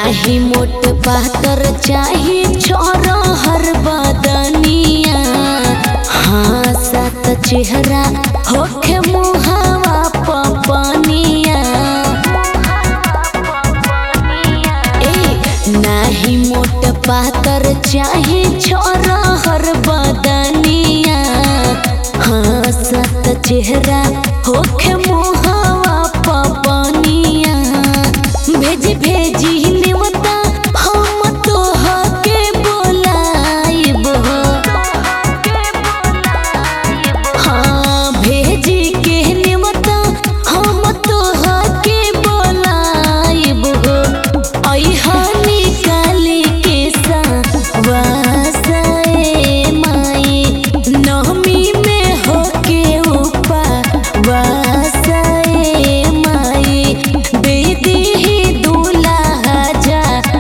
नाही मोट पातर चाहे छोर हर बदनिया हाँ सात चेहरा होखे मुहावा पपनिया ए नाही मोट पातर चाहे छोर हर बदनिया हाँ सात चेहरा होखे मुहावा पपनिया भेजी भेजी नेवता हम तो हके बोलाइब हाँ भेजी के नेवता हम तो हके बोलाइब अइहा निकाली के वासाए माई नवमी में होके उपा वासाए माई दे दीही दूल्हा जा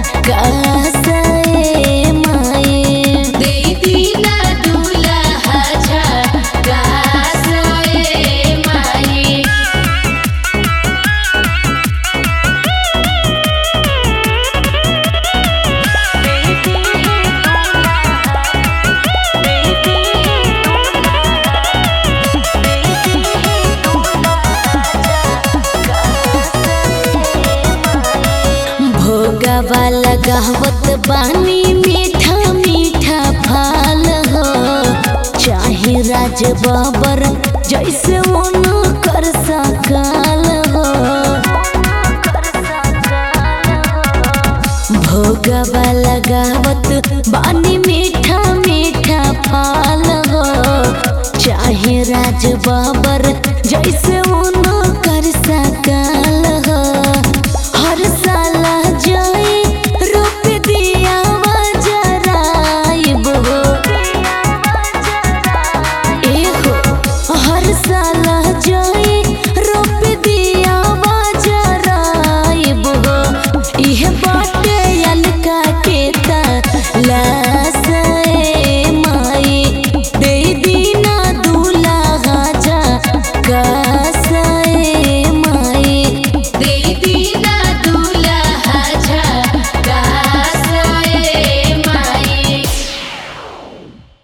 कासाए माई दे दीना दूल्हा जा कासाए माई भोगवा लगावत बानी मीठा मीठा फाल हो चाहे राज बाबर जैसे मन कर सकाल हो भोगवा लगावत बानी मीठा मीठा फाल हो चाहे राज बाबर